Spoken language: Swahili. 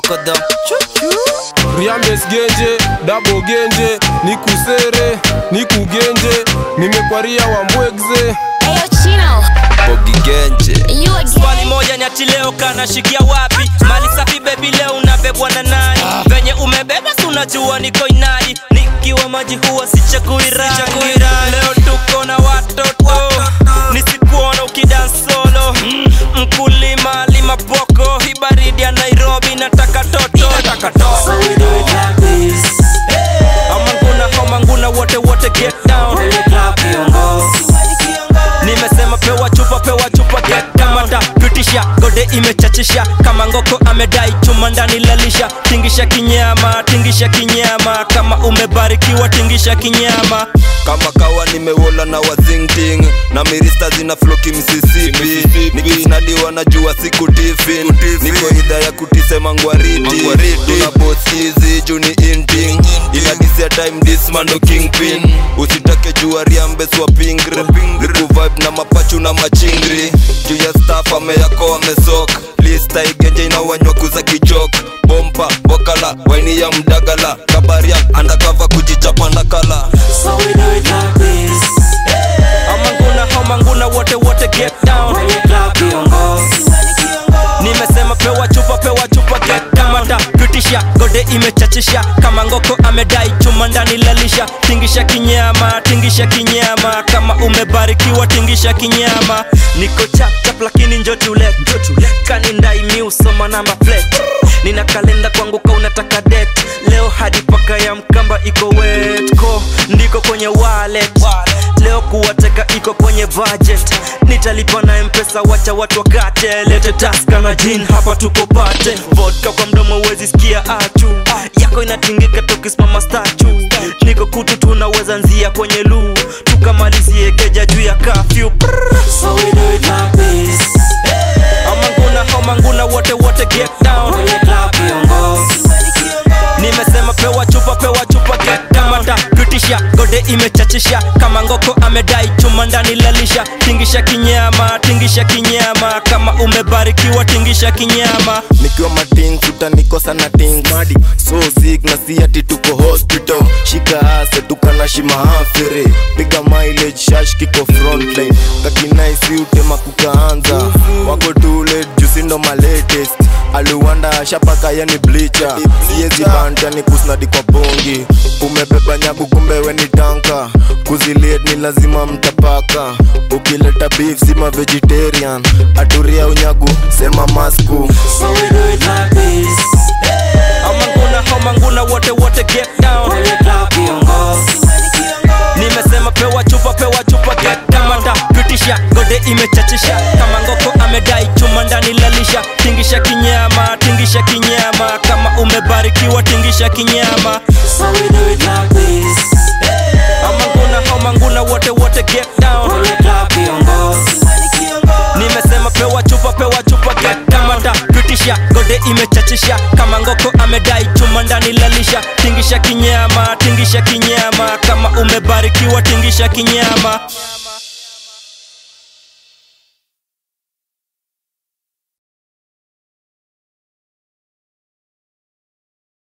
chokodho Riambes genje, dabo genje, nikusere, nikugenje, nimekwaria wambwegze. Ayo Chino, bogigenje you again. swali moja nyati leo kanashikia wapi mali safi bebi leo unabebwa na nani venye umebeba si unajua niko inadi nikiwa maji huwa sichagui rangi leo tuko na watoto nisikuona ukidan solo mkulima lima boko hii baridi ya nairobi nataka toto So we do it like this. amanguna homanguna wote wote get down When the club kiongozi. nimesema pewa chupa pewa chupa kamata pitisha gode imechachisha kama ngoko amedai chuma ndani lalisha tingisha kinyama tingisha kinyama kama umebarikiwa tingisha kinyama kama kawa nimewola na wazingting na mirista zina floki msisipi nikinadiwa na jua siku tifin niko idha ya kutisema ngwariti tuna bos hizi juni inting inadisia time dismando kingpin usitake jua riambeswa pingri nikuvibe na mapachu na machingri juu ya staff ameyako amesok lista igenje inawanywa kuza kichok bompa wakala waini ya mdagala kabaria andakava kujichapa ndakala So we do it like this. amanguna homanguna wote wote get down When the club kiongozi. nimesema pewa chupa pewa chupa kamata pitisha gode imechachisha kama ngoko amedai chuma ndani lalisha tingisha kinyama tingisha kinyama kama umebarikiwa tingisha kinyama niko chapchap lakini njotule kani ndai miusoma namba plate nina kalenda kwangu ka unataka det leo hadi paka ya mkamba iko wetko ndiko kwenye wallet leo kuwateka iko kwenye budget nitalipa na mpesa wacha watu wakate lete taska na jin hapa tuko pate vodka kwa mdomo wezi sikia achu yako inatingika tukisimama stachu niko kutu tunaweza nzia kwenye luu tukamalizie keja juu ya kafyu So we do it like this. amanguna homanguna wote wote get down When the club kiongozi. nimesema pewa chupa pewa chupa kamata pitisha gode imechachisha kama ngoko amedai chuma ndani lalisha tingisha kinyama tingisha kinyama kama umebarikiwa tingisha kinyama nikiwa mating utanikosa na ting madi so sick na si ati tuko hospital shika ase tukana shima hafere piga mileage shash kiko frontline kakinaisi utema kukaanza wako tule jusindo malatest aliwanda shapaka yani blicha siezi banta ni kusnadi kwa bongi umebeba nyagu kumbe we ni tanka kuziliet ni lazima mtapaka ukileta beef sima vegetarian aturia unyagu sema masku So we do it like this. amanguna homanguna wote wote get down When the club kiongozi. nimesema pewa chupa pewa chupa kamata pitisha gode imechachisha kama ngoko amedai chuma ndani lalisha tingisha kinyama tingisha kinyama kama umebarikiwa tingisha kinyama So we do it like this. amanguna homanguna wote wote get down When the club kiongozi. nimesema pewa chupa pewa chupa kamata pitisha gode imechachisha kama ngoko amedai chuma ndani lalisha tingisha kinyama tingisha kinyama kama umebarikiwa tingisha kinyama